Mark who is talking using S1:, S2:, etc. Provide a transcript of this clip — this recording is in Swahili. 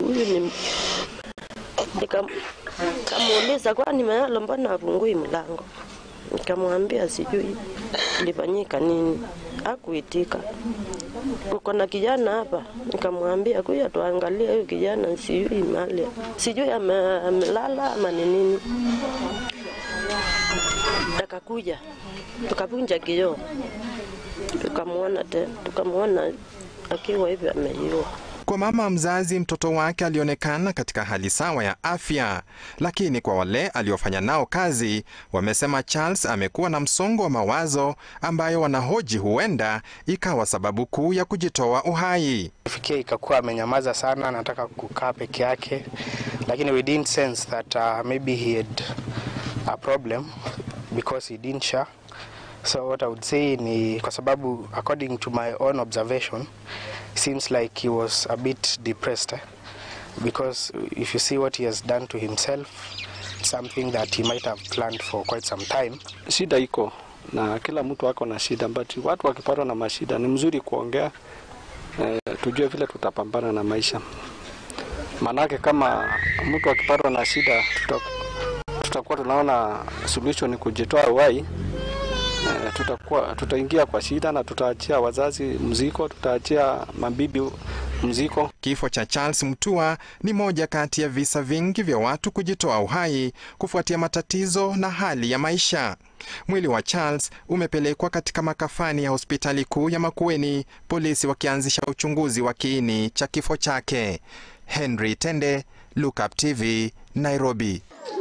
S1: huyu ni Nikam- nikamuuliza kwani Mayalo, mbona afungui mlango? Nikamwambia sijui kilifanyika nini, hakuitika. Uko na kijana hapa? Nikamwambia kuja tuangalie huyu kijana, sijui mali, sijui ame- amelala ama ni nini. Akakuja tukavunja kioo, tukamwona tena, tukamwona akiwa hivi ameiua.
S2: Kwa mama mzazi, mtoto wake alionekana katika hali sawa ya afya, lakini kwa wale aliofanya nao kazi wamesema Charles amekuwa na msongo wa mawazo ambayo wanahoji huenda ikawa sababu kuu ya kujitoa uhai.
S3: Fikia ikakuwa amenyamaza sana, anataka kukaa peke yake, lakini we didn't sense that uh, maybe he had a problem because he didn't share. So what I would say ni kwa sababu according to my own observation seems like he was a bit depressed eh? because if you see what he has done to himself something that he might have planned for quite some time
S4: Shida iko na kila mtu ako na shida, but watu wakipatwa na mashida ni mzuri kuongea eh, tujue vile tutapambana na maisha. Maanake kama mtu akipatwa na shida tuta, tutakuwa tunaona solution ni kujitoa uhai eh, tutakuwa tutaingia kwa shida na tutaachia wazazi mziko, tutaachia mabibi mziko.
S2: Kifo cha Charles Mutua ni moja kati ya visa vingi vya watu kujitoa uhai kufuatia matatizo na hali ya maisha. Mwili wa Charles umepelekwa katika makafani ya hospitali kuu ya Makueni, polisi wakianzisha uchunguzi wa kiini cha kifo chake. Henry Tende, Look Up TV, Nairobi.